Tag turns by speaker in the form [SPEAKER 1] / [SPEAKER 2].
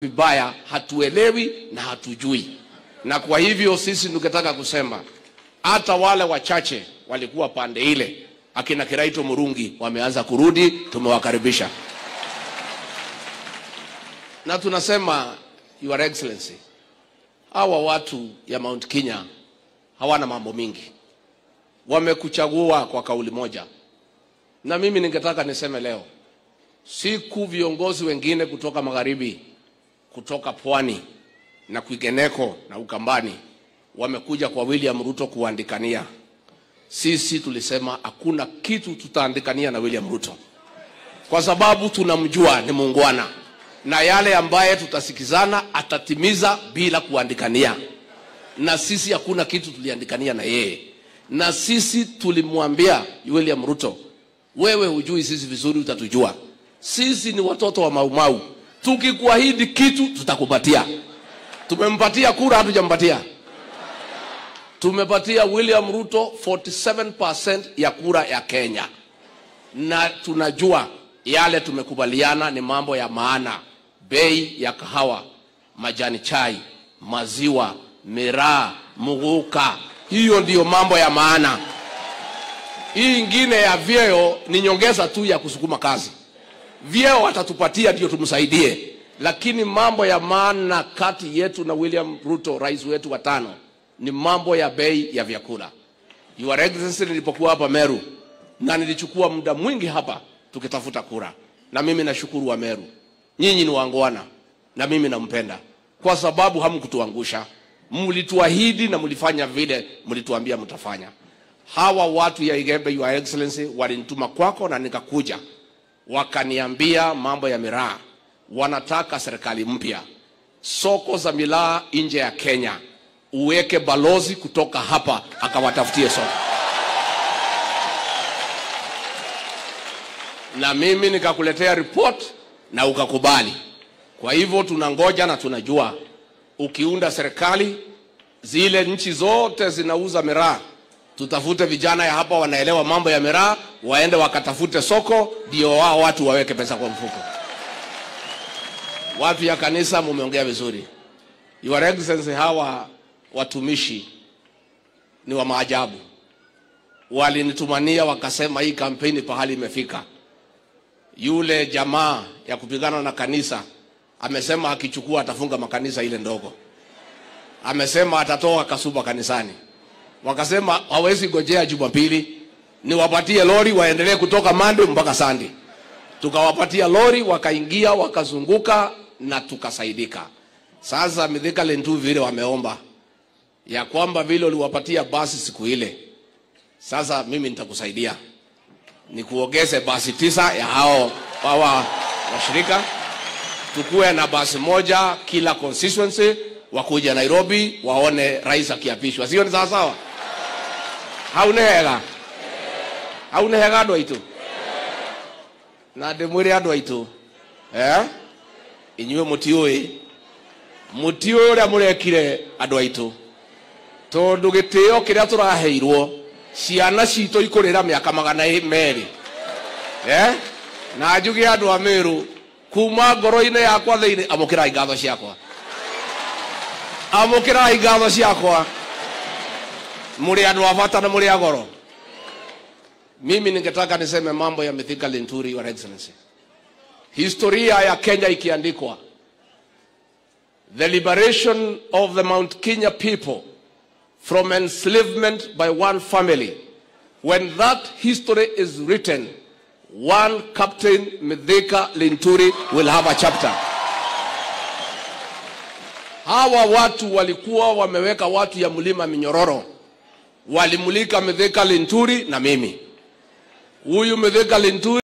[SPEAKER 1] vibaya, hatuelewi na hatujui. Na kwa hivyo sisi tungetaka kusema hata wale wachache walikuwa pande ile, akina Kiraito Murungi wameanza kurudi, tumewakaribisha na tunasema Your Excellency, hawa watu ya Mount Kenya hawana mambo mingi, wamekuchagua kwa kauli moja, na mimi ningetaka niseme leo, siku viongozi wengine kutoka magharibi, kutoka pwani na kwingineko na Ukambani wamekuja kwa William Ruto kuandikania, sisi tulisema hakuna kitu tutaandikania na William Ruto kwa sababu tunamjua ni muungwana na yale ambaye tutasikizana atatimiza bila kuandikania, na sisi hakuna kitu tuliandikania na yeye, na sisi tulimwambia William Ruto, wewe hujui sisi vizuri, utatujua sisi ni watoto wa Maumau, tukikuahidi kitu tutakupatia. Tumempatia kura, hatujampatia tumepatia William Ruto 47% ya kura ya Kenya, na tunajua yale tumekubaliana ni mambo ya maana: bei ya kahawa, majani chai, maziwa, miraa, muguka. Hiyo ndiyo mambo ya maana. Hii ingine ya vyeo ni nyongeza tu ya kusukuma kazi. Vyeo watatupatia ndio tumsaidie, lakini mambo ya maana kati yetu na William Ruto, rais wetu wa tano, ni mambo ya bei ya vyakula. Your Excellency, nilipokuwa hapa Meru na nilichukua muda mwingi hapa tukitafuta kura, na mimi nashukuru wa Meru, nyinyi ni wangwana na mimi nampenda kwa sababu hamkutuangusha, mlituahidi na mlifanya vile mlituambia mtafanya. Hawa watu ya Igembe, Your Excellency, walinituma kwako na nikakuja, wakaniambia mambo ya miraa, wanataka serikali mpya, soko za miraa nje ya Kenya, uweke balozi kutoka hapa akawatafutie soko. na mimi nikakuletea report na ukakubali. Kwa hivyo tunangoja na tunajua ukiunda serikali, zile nchi zote zinauza miraa, tutafute vijana ya hapa wanaelewa mambo ya miraa, waende wakatafute soko, ndio wao watu waweke pesa kwa mfuko. Watu ya kanisa, mumeongea vizuri. Your Excellency, hawa watumishi ni wa maajabu. Walinitumania wakasema hii kampeni pahali imefika yule jamaa ya kupigana na kanisa amesema akichukua atafunga makanisa ile ndogo. Amesema atatoa kasuba kanisani. Wakasema hawezi gojea Jumapili, niwapatie lori waendelee kutoka Monday mpaka Sunday. Tukawapatia lori, wakaingia wakazunguka na tukasaidika. Sasa Mithika Lentu vile wameomba ya kwamba vile uliwapatia basi siku ile, sasa mimi nitakusaidia ni kuongeze basi tisa ya hao hawa washirika, tukuwe na basi moja kila constituency, wakuja Nairobi waone rais akiapishwa, sio? Ni sawa sawa? haunehega haunehega andu aitu na ndimwire andu aitu eh inyuĩ mũtiũĩ mũtiũĩ ũrĩa mũrekire andũ aitũ tondũ gĩtĩo kĩrĩa tũraheirwo ciana citũ ikũrĩra mĩaka magana merĩ eh? na njuge andũ a Mĩrũ kuma ngoro-inĩ yakwa thĩinĩ amũkĩrai ngatho ciakwa amũkĩrai ngatho ciakwa mũrĩ andũ a bata na mũrĩ a goro mimi ningetaka niseme mambo ya Mithika Linturi, Your Excellency. Historia ya Kenya ikiandikwa, the liberation of the Mount Kenya people from enslavement by one family. When that history is written, one Captain Mithika Linturi will have a chapter. Hawa watu walikuwa wameweka watu ya mlima Minyororo, walimulika Mithika Linturi na mimi. Huyu Mithika Linturi